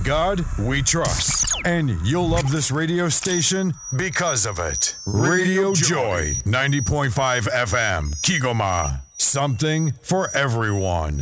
God we trust. And you'll love this radio station because of it. Radio Joy, 90.5 FM, Kigoma. Something for everyone.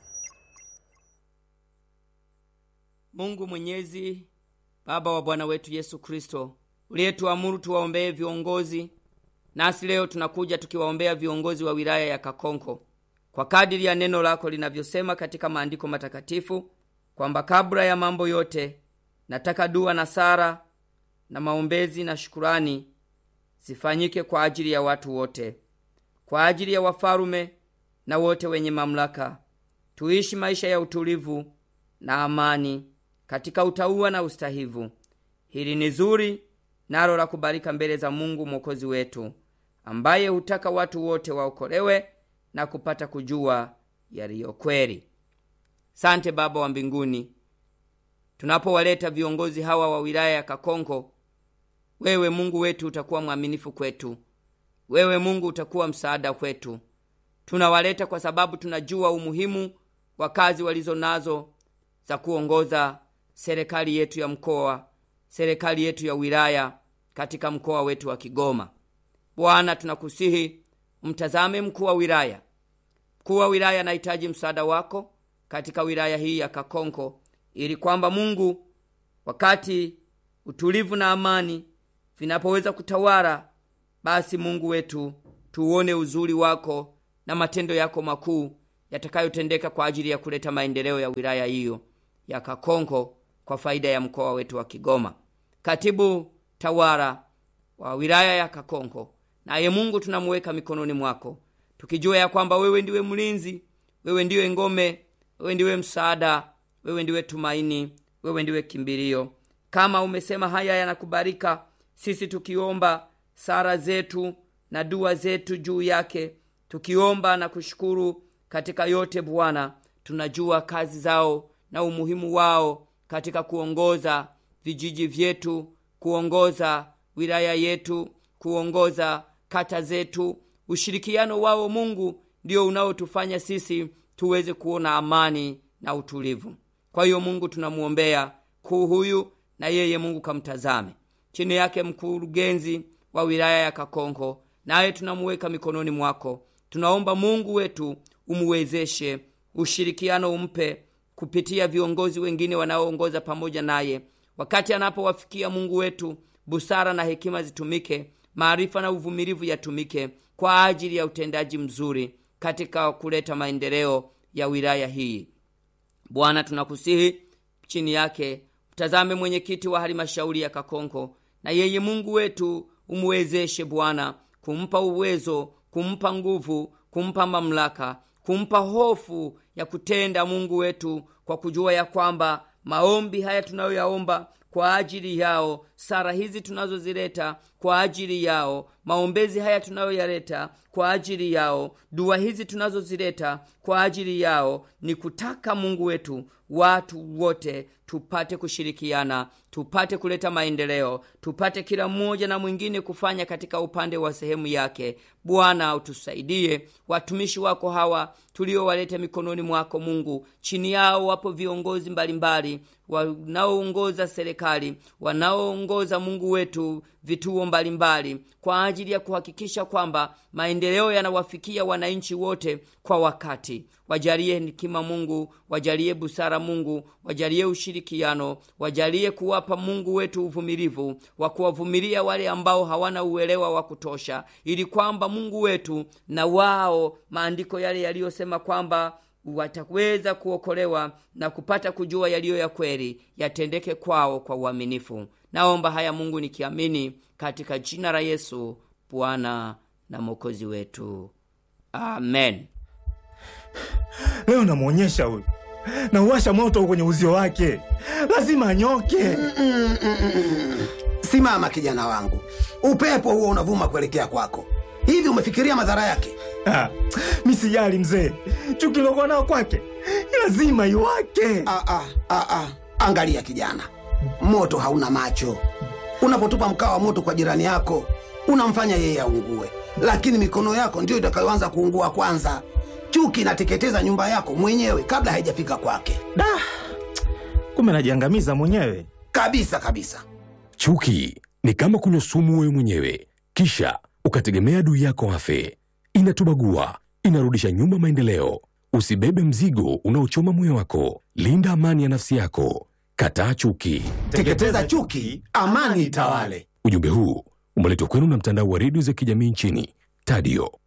Mungu Mwenyezi, Baba wa Bwana wetu Yesu Kristo, uliyetuamuru tuwaombee viongozi, nasi leo tunakuja tukiwaombea viongozi wa wilaya ya Kakonko kwa kadiri ya neno lako linavyosema katika maandiko matakatifu kwamba kabla ya mambo yote nataka dua na sara na maombezi na shukurani zifanyike kwa ajili ya watu wote, kwa ajili ya wafalume na wote wenye mamlaka, tuishi maisha ya utulivu na amani katika utauwa na ustahivu. Hili ni zuri nalo la kubalika mbele za Mungu mwokozi wetu, ambaye hutaka watu wote waokolewe na kupata kujua yaliyo kweli. Sante Baba wa mbinguni, tunapowaleta viongozi hawa wa wilaya ya Kakonko, wewe Mungu wetu utakuwa mwaminifu kwetu, wewe Mungu utakuwa msaada kwetu. Tunawaleta kwa sababu tunajua umuhimu wa kazi walizo nazo za kuongoza serikali yetu ya mkoa, serikali yetu ya wilaya katika mkoa wetu wa Kigoma. Bwana, tunakusihi mtazame mkuu wa wilaya. Mkuu wa wilaya anahitaji msaada wako katika wilaya hii ya Kakonko, ili kwamba Mungu, wakati utulivu na amani vinapoweza kutawala, basi Mungu wetu tuuone uzuri wako na matendo yako makuu yatakayotendeka kwa ajili ya kuleta maendeleo ya wilaya hiyo ya Kakonko kwa faida ya mkoa wetu wa Kigoma. Katibu tawala wa wilaya ya Kakonko, naye Mungu tunamuweka mikononi mwako, tukijua ya kwamba wewe ndiwe mlinzi, wewe ndiwe ngome, wewe ndiwe msaada, wewe ndiwe tumaini, wewe ndiwe kimbilio. Kama umesema haya yanakubalika, sisi tukiomba sara zetu na dua zetu juu yake, tukiomba na kushukuru katika yote Bwana, tunajua kazi zao na umuhimu wao katika kuongoza vijiji vyetu, kuongoza wilaya yetu, kuongoza kata zetu. Ushirikiano wao Mungu ndio unaotufanya sisi tuweze kuona amani na utulivu. Kwa hiyo Mungu tunamuombea kuu huyu, na yeye Mungu kamtazame chini yake mkurugenzi wa wilaya ya Kakonko, naye tunamuweka mikononi mwako. Tunaomba Mungu wetu umuwezeshe, ushirikiano umpe kupitia viongozi wengine wanaoongoza pamoja naye, wakati anapowafikia Mungu wetu, busara na hekima zitumike, maarifa na uvumilivu yatumike kwa ajili ya utendaji mzuri katika kuleta maendeleo ya wilaya hii. Bwana, tunakusihi chini yake mtazame mwenyekiti wa halmashauri ya Kakonko, na yeye Mungu wetu umuwezeshe Bwana, kumpa uwezo, kumpa nguvu, kumpa mamlaka, kumpa hofu ya kutenda Mungu wetu, kwa kujua ya kwamba maombi haya tunayoyaomba kwa ajili yao, sara hizi tunazozileta kwa ajili yao, maombezi haya tunayoyaleta kwa ajili yao, dua hizi tunazozileta kwa ajili yao, ni kutaka Mungu wetu watu wote tupate kushirikiana, tupate kuleta maendeleo, tupate kila mmoja na mwingine kufanya katika upande wa sehemu yake. Bwana, utusaidie watumishi wako hawa tuliowaleta mikononi mwako Mungu. Chini yao wapo viongozi mbalimbali wanaoongoza serikali, wanaoongoza Mungu wetu vituo mbalimbali kwa ajili ya kuhakikisha kwamba maendeleo yanawafikia wananchi wote kwa wakati. Wajalie hekima Mungu, wajalie busara Mungu, wajalie ushirikiano, wajalie kuwapa Mungu wetu uvumilivu wa kuwavumilia wale ambao hawana uelewa wa kutosha, ili kwamba Mungu wetu na wao maandiko yale yaliyosema kwamba wataweza kuokolewa na kupata kujua yaliyo ya kweli yatendeke kwao kwa uaminifu. Naomba haya Mungu nikiamini katika jina la Yesu Bwana na Mwokozi wetu, amen. Leo namwonyesha huyu, nauwasha moto kwenye uzio wake, lazima anyoke. Simama kijana wangu, upepo huo unavuma kuelekea kwako. Hivi umefikiria madhara yake? Ah, mi sijali mzee, chuki lokuwa nao kwake lazima iwake. Ah, ah, ah, ah. Angalia kijana, moto hauna macho. Unapotupa mkaa wa moto kwa jirani yako, unamfanya yeye aungue, lakini mikono yako ndiyo itakayoanza kuungua kwanza. Chuki inateketeza nyumba yako mwenyewe kabla haijafika kwake. Da, Kumbe najiangamiza mwenyewe. Kabisa kabisa. Chuki ni kama kunywa sumu wewe mwenyewe, kisha ukategemea adui yako afe. Inatubagua, inarudisha nyuma maendeleo. Usibebe mzigo unaochoma moyo wako. Linda amani ya nafsi yako. Kataa chuki. Teketeza chuki, amani itawale. Ujumbe huu umeletwa kwenu na mtandao wa redio za kijamii nchini Tadio.